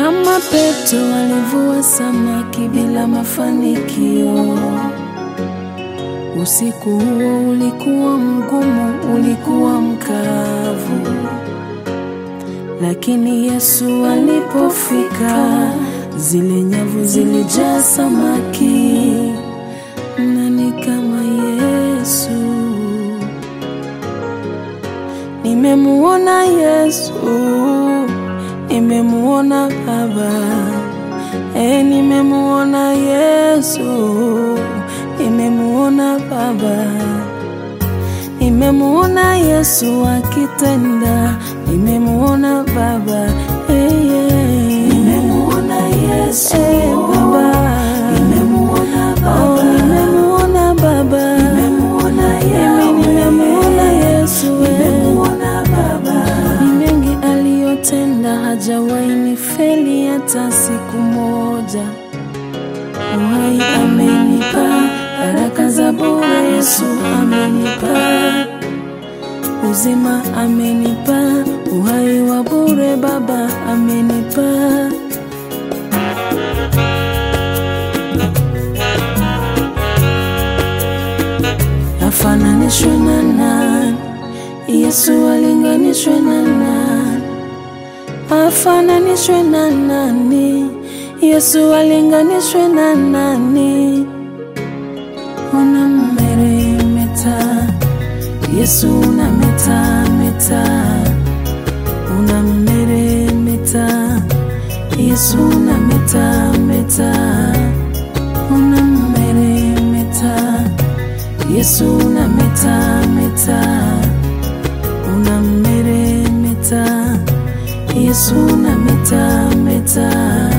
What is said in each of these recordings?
Kama Petro alivua samaki bila mafanikio. Usiku huo ulikuwa mgumu, ulikuwa mkavu, lakini Yesu alipofika, zile nyavu zilijaa samaki. Nani kama Yesu? Nimemuona Yesu, nimemuona Baba, e, nimemuona Yesu, nimemuona Baba, nimemuona Yesu akitenda, nimemuona Baba, e, yeah. nimemuona Yesu, e, Baba, nimemuona Baba, oh, nimemuona Baba, nimemuona Yahweh, nimemuona Yesu, nimemuona Baba, ni mengi aliyotenda, hajawahi nifeli hata siku moja. Uhai amenipa, baraka za bure Yesu amenipa, uzima amenipa, uhai wa bure Baba amenipa. Afananishwe na nani? Yesu alinganishwe na nani? Afananishwe na nani? Yesu alinganishwe na nani? Unammeremeta Yesu, unameta meta, unammeremeta Yesu, unameta meta, unammeremeta Yesu, unameta meta, unammeremeta Yesu, unameta meta.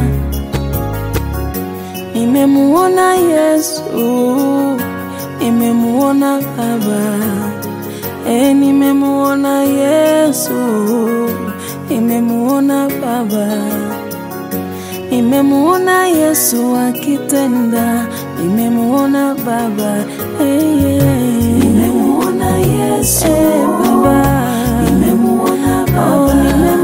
Nimemuona Yesu, nimemuona Baba, e, nimemuona Yesu, nimemuona Baba, nimemuona Yesu akitenda, nimemuona Baba, e, yeah. nimemuona Yesu, e, Baba, nimemuona Baba, oh, nimemuona